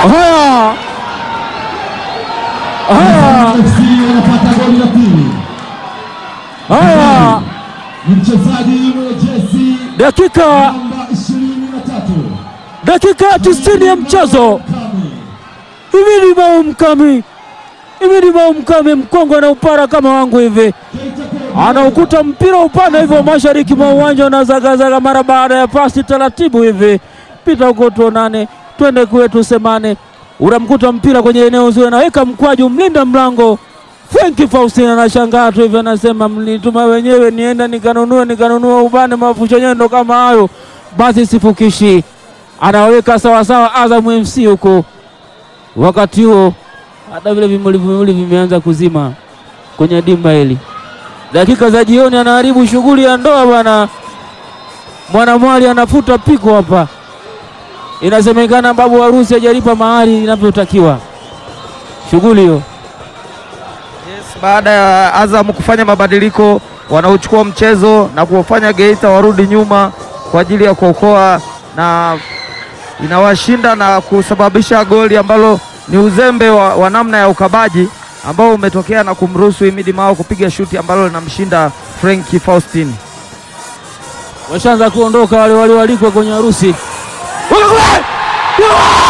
Haya, haya, FC wanapata goli la pili. haya, Ni mchezaji mwenye jezi dakika namba 23 dakika ya tisini ya mchezo. Kami. Hivi ni bao mkami, hivi ni bao mkami, mkongwe na upara kama wangu hivi Keita Kone. anaukuta mpira upande hivyo mashariki mwa uwanja unazagazaga mara baada ya pasi taratibu hivi, pita huko tuonane, twende kwetu semane, unamkuta mpira kwenye eneo zuri, anaweka mkwaju, mlinda mlango Frenki Faustin anashangaa tu hivi, anasema mlituma wenyewe nienda nikanunue nikanunua ubane mafusho nyendo kama hayo, basi sifukishi. Anaweka sawasawa Azam FC huko. Wakati huo hata vile vimuli vimuli vimeanza kuzima kwenye dimba hili dakika za jioni, anaharibu shughuli ya ndoa bwana. Mwanamwali anafuta piko hapa, inasemekana babu harusi hajalipa mahari inavyotakiwa. Shughuli hiyo Yes, baada ya Azam kufanya mabadiliko wanaochukua mchezo na kuwafanya Geita warudi nyuma kwa ajili ya kuokoa na inawashinda na kusababisha goli ambalo ni uzembe wa, wa namna ya ukabaji ambao umetokea na kumruhusu Himidi Mao kupiga shuti ambalo linamshinda Frenki Faustin. washaanza kuondoka wale walioalikwa kwenye harusi. Waka kule!